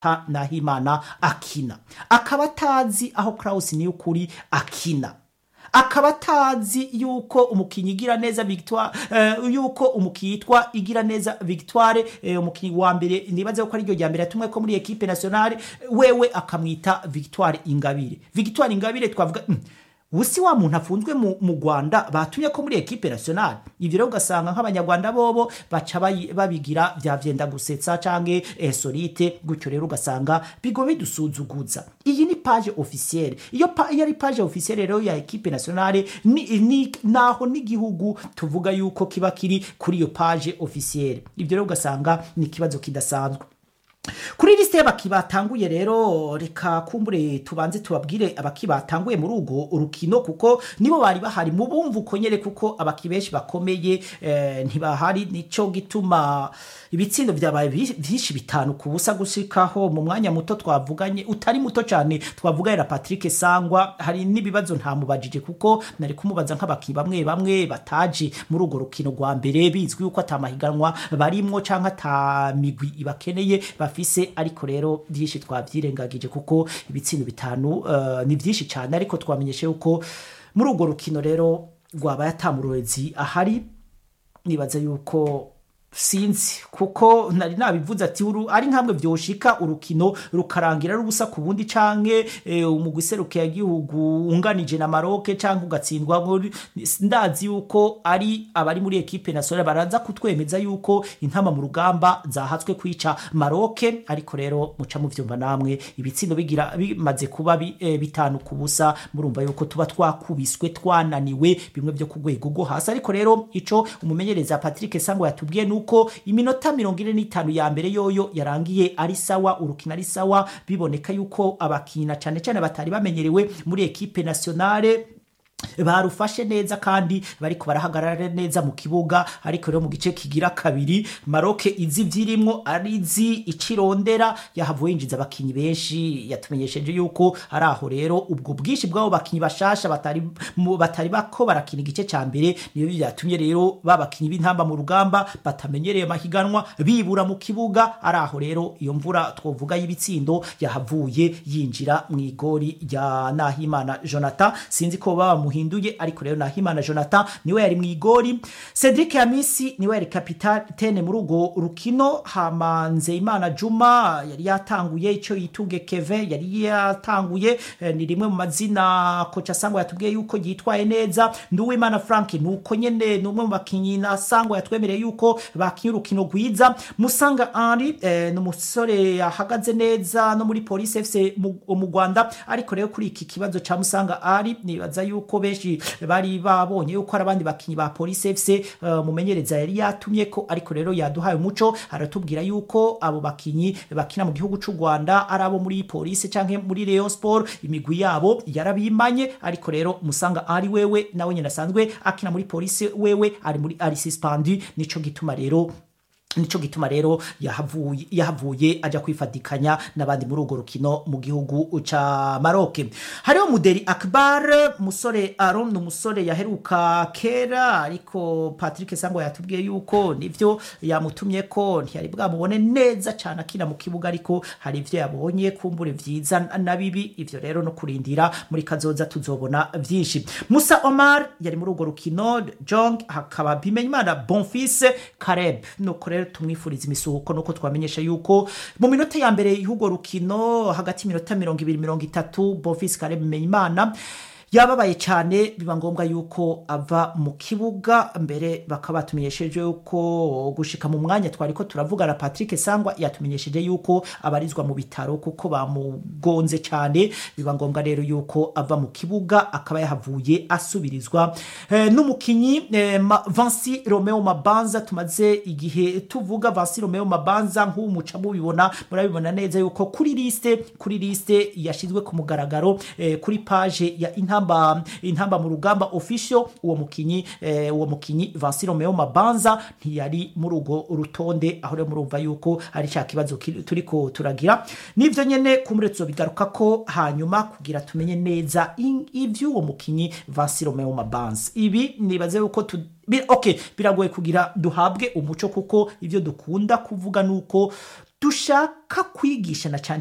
nahimana akina akaba atazi aho Klaus Niyukuri akina akaba atazi yuko umukinnyi igira neza victoire uh, yuko umukinnyi yitwa igira neza victoire uh, umukinnyi wa mbere nibaze ko ari ryo rya mbere yatumwe ko muri equipe nationale wewe akamwita victoire ingabire victoire ingabire twavuga mm, usi wa muntu afunzwe mu Rwanda batumye ko muri equipe nationale ivyo rero ugasanga nk'abanyarwanda bobo baca babigira vya vyenda gusetsa canke eh, solite gutyo rero ugasanga bigo bidusuzuguza iyi ni page officielle iyo pa, iyo ari page officielle rero ya equipe nationale ni, ni naho n'igihugu tuvuga yuko kiba kiri kuri iyo page officielle ivyo rero ugasanga ni ikibazo kidasanzwe kuri lisite y'abaki batanguye rero reka kumbure tubanze tubabwire abaki batanguye muri urwo urukino kuko nibo bari bahari mu bumva uko nyere kuko abaki benshi bakomeye eh, ntibahari nico gituma ibitsindo byabaye byinshi bitanu ku busa gushikaho mu mwanya muto twavuganye utari muto cyane twavuganye na Patrick Sangwa hari n'ibibazo ntamubajije kuko nari kumubaza nk'abaki bamwe bamwe bataje muri urwo rukino rwa mbere bizwi yuko atamahiganwa barimwo canke atamigwi ibakeneye bafise ariko rero byinshi twabyirengagije kuko ibitsindo bitanu uh, ni byinshi cyane ariko twamenyeshe yuko muri urwo rukino rero rwabaye atamurorezi ahari nibaza yuko sinzi kuko nari nabivuze ati ari nkamwe vyoshika urukino rukarangira rubusa ku bundi canke e, umugwi serukiye gihugu unganije na Maroc canke ugatsindwa muri ndazi yuko ari abari muri equipe nationale baraza kutwemeza yuko intama mu rugamba zahatswe kwica Maroc ariko rero muca mu vyumva namwe ibitsindo bigira bimaze kuba bi, e, bitanu ku busa murumva yuko tuba twakubiswe twananiwe bimwe byo kugwego go hasi ariko rero ico umumenyereza Patrick Sango yatubwiye nuko iminota mirongo ine n'itanu ya mbere yoyo yarangiye ari sawa urukino ari sawa biboneka yuko abakina cyane cyane batari bamenyerewe muri ekipe nationale barufashe neza kandi bariko barahagarara neza mu kibuga ariko rero mu gice kigira kabiri Maroc izi vyirimwo arizi icirondera yahavuye yinjiza abakinyi benshi yatumenyesheje yuko ari aho rero ubwo bwinshi bw'abo bakinyi bashasha batari batari bako barakina igice ca mbere niyo byatumye rero babakinyi b'intamba mu rugamba batamenyereye amahiganwa bibura mu kibuga ari aho rero iyo mvura twovuga y'ibitsindo yahavuye yinjira mu igori rya Nahimana Jonathan sinzi ko baba muhinduye ariko rero Nahimana Jonathan niwe yari mu igori Cedric Yamisi niwe yari kapitene muri urwo rukino hamanze Imana Juma yari yatanguye ico yitunge Kevin yari yatanguye eh, ni rimwe mu mazina kocha Sango yatubwiye yuko yitwaye neza Nduwimana Frank nuko nyene numwe mu bakinyi na Sango yatwemereye yuko bakinye urukino rwiza Musanga Henri eh, n'umusore yahagaze neza no muri Police FC mu Rwanda ariko rero kuri iki kibazo ca Musanga Henri nibaza yuko benshi bari babonye yuko ari abandi bakinyi ba Police FC uh, mumenyereza yari yatumye ko ariko rero yaduhaye umuco aratubwira yuko abo bakinyi bakina mu gihugu c'u Rwanda ari abo muri Police canke muri Rayon Sport imigwi yabo yarabimanye ariko rero musanga ari wewe nawe nyine asanzwe akina muri Police wewe ari muri ari suspendu nico gituma rero nico gituma rero yahavuye yahavuye aja kwifatikanya nabandi muri urwo rukino mu gihugu ca Maroc hariho Muderi Akbar musore Aaron umusore yaheruka kera ariko Patrick Sango yatubwiye yuko nivyo yamutumye ko ntiyari bwamubone neza cyane akina mu kibuga ariko hari ivyo yabonye kumbure vyiza na bibi ivyo rero no kurindira muri kazoza tuzobona vyinshi Musa Omar yari muri urwo rukino Jong hakaba Bimenyimana Bonfils Kareb nuko rero tumwifuriza imisuhuko nuko twamenyesha yuko mu minota ya mbere y'urwo rukino hagati y'minota mirongo ibiri mirongo itatu Bonfils Kareb Bimenyimana yababaye cyane biba ngombwa yuko ava mu kibuga mbere bakaba batumenyesheje yuko gushika mu mwanya twari ko turavugana Patrick Sangwa yatumenyesheje yuko abarizwa mu bitaro kuko bamugonze cyane biba ngombwa rero yuko ava mu kibuga akaba yahavuye asubirizwa e, n'umukinyi e, ma, Vansi Romeo Mabanza tumaze igihe tuvuga Vansi Romeo Mabanza nk'umuca mubibona murabibona neza yuko kuri liste kuri liste yashizwe ku mugaragaro e, kuri page ya inta intamba intamba mu rugamba official uwo mukinyi eh, uwo mukinyi Vincent Romeo Mabanza ntiyari muri ugo rutonde aho rero murumva yuko ari cya kibazo turiko turagira nivyo nyene kumuretso bigaruka ko hanyuma kugira tumenye neza ivyo uwo mukinyi Vincent Romeo Mabanza ibi nibaze yuko tu okay biragoye kugira duhabwe umuco kuko ivyo dukunda kuvuga nuko dushaka kwigisha na cyane